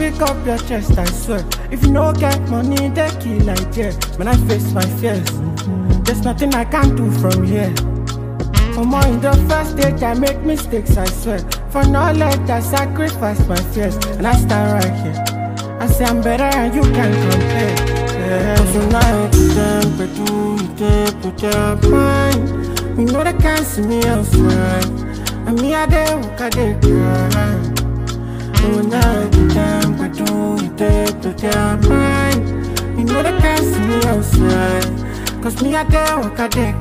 pick up your chest, I swear. If you no get money, they kill like yeah. When I face my fears, there's nothing I can do from here. For more in the first stage, I make mistakes, I swear. For knowledge, I sacrifice my fears, and I stand right here. I say I'm better, and you can't compare. Yeah. So now you them, but do you take put your mind? You know they can't see me elsewhere. And me, I dey walk, I dey cry. So now you them, but do you take put your mind? You know they can't see me elsewhere. Cause me, I dey walk, I dey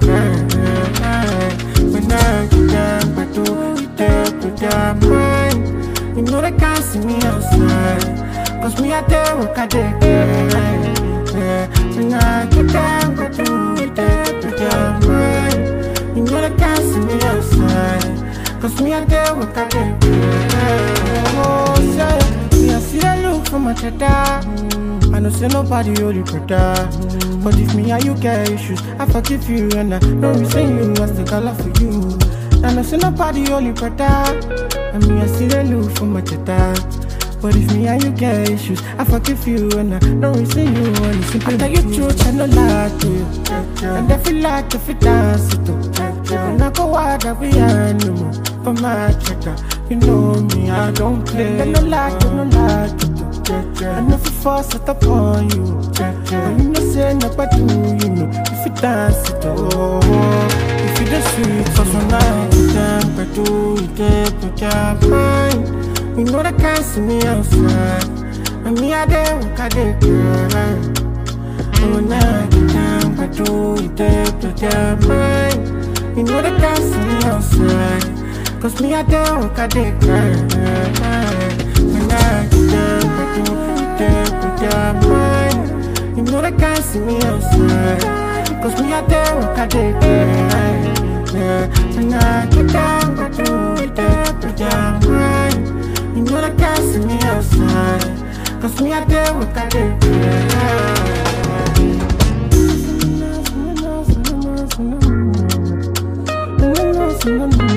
cry. When I get down, but do you take put your mind? You know they can't see me outside. Cause me, I dey walk, I dey cry. Yeah. When I get down, but do you take put your mind? You know they can't see me outside. Cause me, I dey walk, I dey cry. Oh, say, me, I see that look for my cheddar. I know say nobody hold you brother But if me and you get issues I forgive you and I know we say you I still got love for you I know say nobody hold you brother And me I see the look for my cheddar but if me and you get issues, I forgive you and I don't resent you and it's simple. I tell you truth, I no lie to you. And I feel like if it dance it too. When I go out, I be animal. For my checker, you know me, I don't play. I no lie, I no lie to you. And if you force it upon you, and you know say nobody do, you know if you dance it oh, if you the sweet, so so now you can but do you take put your mind. You know they can't see me outside, and me I dey walk I dey cry. Oh now you can but do you take put your mind. You know they can't see me outside, cause me I dey walk I dey cry. When I get down, but do you take put your mind. You know they can't see me outside Cause me out there walk a day yeah. When I get down, but do it there, put your mind You know they can't see me outside Cause me out there walk a day yeah.